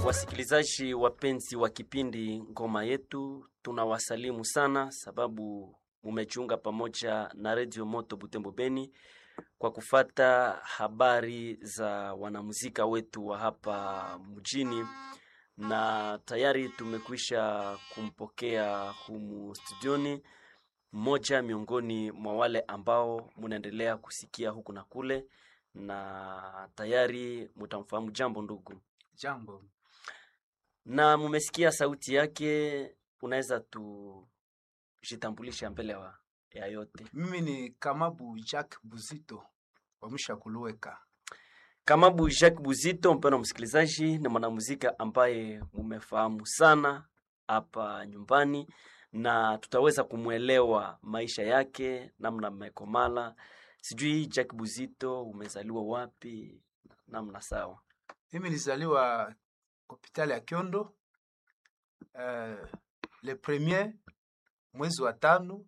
Wasikilizaji wapenzi wa kipindi Ngoma Yetu, tunawasalimu sana sababu mumejiunga pamoja na Radio Moto Butembo Beni kwa kufata habari za wanamuzika wetu wa hapa mjini, na tayari tumekwisha kumpokea humu studioni mmoja miongoni mwa wale ambao munaendelea kusikia huku na kule, na tayari mutamfahamu. Jambo ndugu. Jambo. na mumesikia sauti yake, unaweza tujitambulisha mbele wa ya yote. Mimi ni Kamabu Jack Buzito wa Mshakuluweka. Kamabu Jacques Buzito, mpendwa msikilizaji, ni mwanamuzika ambaye mumefahamu sana hapa nyumbani, na tutaweza kumwelewa maisha yake, namna mmekomala. Sijui Jacques Buzito, umezaliwa wapi? Namna sawa. Mimi nilizaliwa hospitali ya Kyondo uh, le premier mwezi wa tano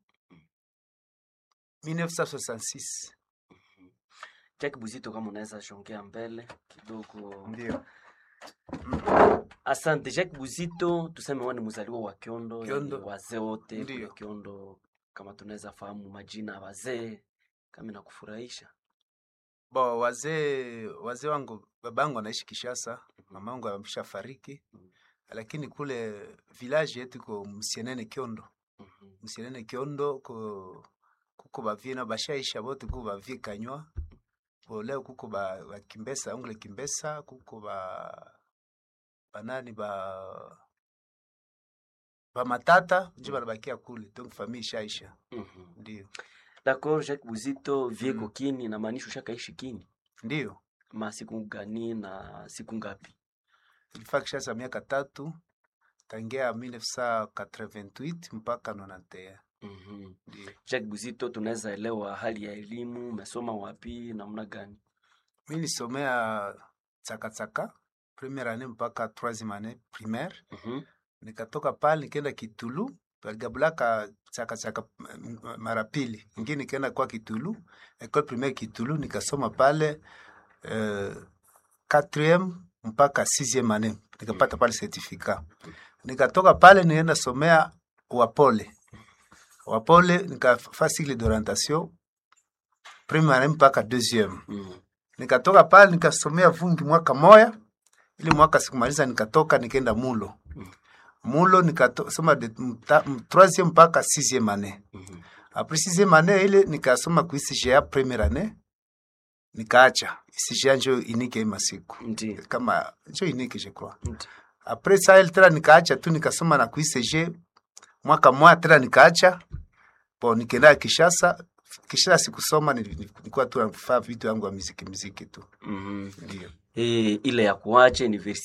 1966. Jacques Buzito, kama unaweza shongea mbele kidogo. Ndio. Asante Jacques Buzito, tuseme wewe ni mzaliwa wa Kiondo, Kiondo. yani wazee wote Ndiyo. kule Kiondo, kama tunaweza fahamu majina ya wazee, kama inakufurahisha. Bo wazee wazee wangu babangu anaishi Kishasa, mamangu ameshafariki, lakini kule village yetu iko Msienene Kyondo. Mhm. Msienene Kyondo ko kuko bavina bashaisha bote kuko bavi kanywa bo leo kuko ba, ba Kimbesa ongle Kimbesa kuko ba banani ba ba matata njo banabakia kule donc famille ishaisha Mhm. ndio D'accord, Jacques Buzito vieko Mm. kini inamaanisha ushakaishi kini ndio ma siku gani na siku ngapi? ilifaa Kishasa miaka tatu tangia 1988 mpaka 91 Mhm. ndio Jacques Buzito, tunaweza elewa hali ya elimu, umesoma wapi, namna gani? mi nisomea tsakatsaka première année mpaka troisième année primaire Mhm. nikatoka pale nikaenda Kitulu baligabulaka chakachaka m- m- mara pili ingine nikaenda kwa Kitulu école primaire Kitulu nikasoma pale euh, quatrième mpaka sixième année nikapata pale certificat nikatoka pale nienda somea Wapole Wapole nikafaa cycle d'orientation première année mpaka deuxième Mhm. nikatoka pale nikasomea vungi mwaka moya ili mwaka sikumaliza nikatoka nikaenda mulo Mm. mulo nikasoma de mta- m- troisième mpaka sixième année Mhm. après sixième année ile nikasoma ku ICGA première année nikaacha ICGA njo inike hii masiku Ndiyo. kama njo inike je crois Ndiyo. après ça ile tena nikaacha tu nikasoma na ku ICG mwaka moya tena nikaacha bo nikaenda Kishasa Kishasa sikusoma nili- nilikuwa tu nafanya vitu yangu ya muziki muziki tu Mhm. ndio Eh, ile ya kuacha university